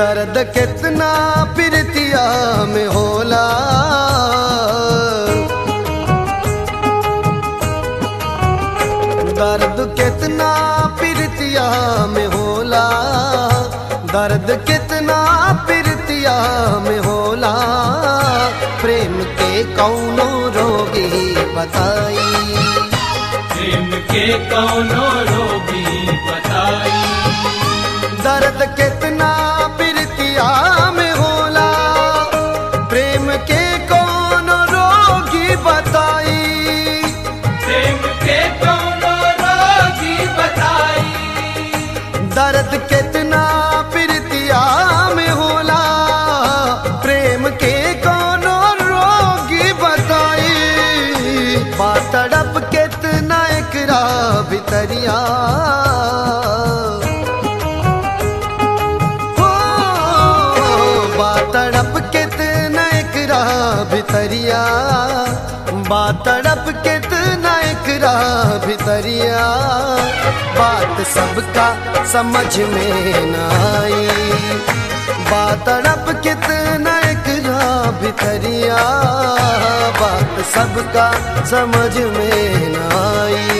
दर्द कितना प्रीतिया में होला दर्द कितना प्रीतिया में होला दर्द कितना प्रीतिया में होला प्रेम के कौनो रोगी बताई प्रेम के कौनो रोगी बताई दर्द कितना प्रीतिया में होला प्रेम के कौन रोगी बताई प्रेम के कौनो रोगी बताई दर्द कितना प्रीतिया में होला प्रेम के कौन रोगी बताई बातड़प कितना एकरा भितरिया हो बातड़प कितना एकरा भितरिया बातड़प कितना एकरा भितरिया बात सबका समझ में न आई बातड़प कितना एकरा भितरिया बात सबका समझ में न आई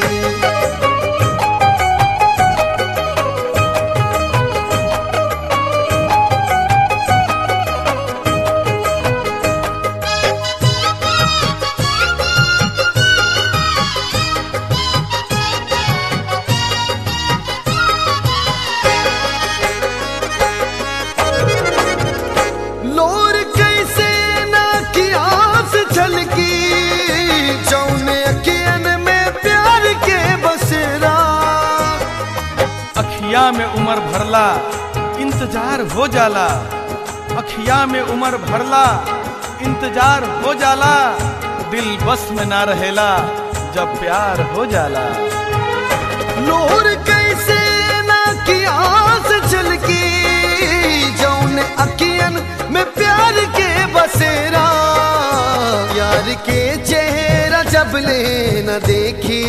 लोर कैसे ना की आस झलकी जौने अखियन में प्यार के बसेरा अखिया में उमर भरला इंतजार हो जाला अखिया में उमर भरला इंतजार हो जाला दिल बस में ना रहेला जब प्यार हो जाला लोर कैसे ना की आस झलकी जौने अखियन में प्यार के बसेरा यार के चेहरा जब ले न देखी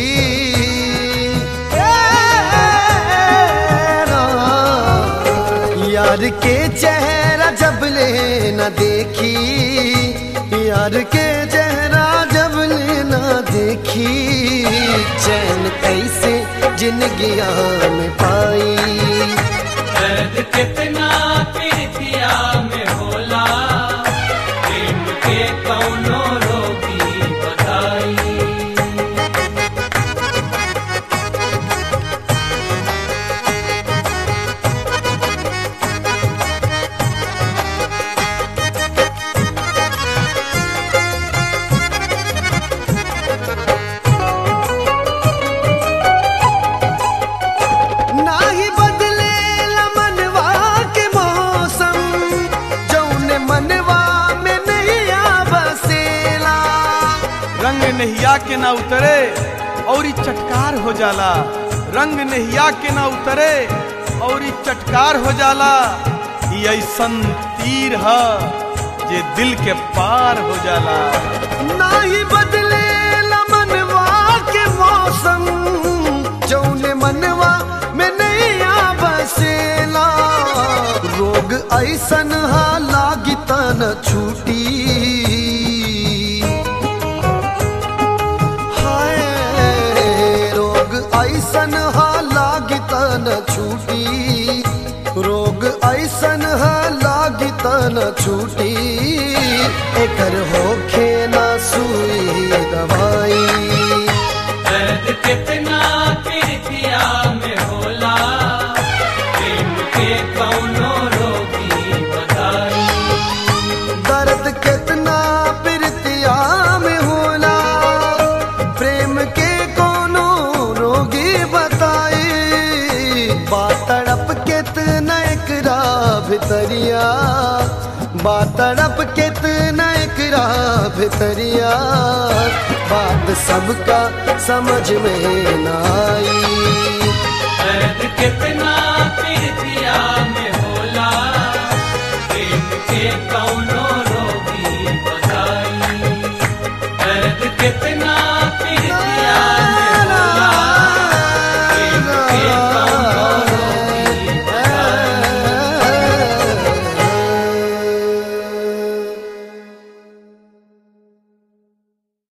यार के चेहरा जब ले न देखी यार के चेहरा जब ले न देखी चैन कैसे जिंदगी में पाई दर्द कितना प्रीतिया में होला प्रेम के कौनो रोगी बताई नाही बदले मनवा के मौसम जौने मनवा में नहीं बसेला रंग नहिया के ना उतरे और ई चटकार हो जाला रंग नहिया के ना उतरे और ई चटकार हो जाला ई ऐसन तीर ह जे दिल के पार हो जाला नाही बदले मनवा के मौसम जौने मनवा में नहीं बसेला रोग ऐसन हा लागी तन छूटी हाय रोग ऐसन हा लागी तन छूटी रोग ऐसन हा लागी तन छूटी एकर होखे ना सुई दवाई दर्द कितना प्रीतिया में होला प्रेम के कौनो रोगी बताई दर्द कितना प्रीतिया में होला प्रेम के कोनो रोगी बताई बातड़प कितना एकरा भितरिया बातड़प कितना एकरा भितरिया बात सबका समझ में न आई दर्द कितना प्रीतिया में होला प्रेम के कौनो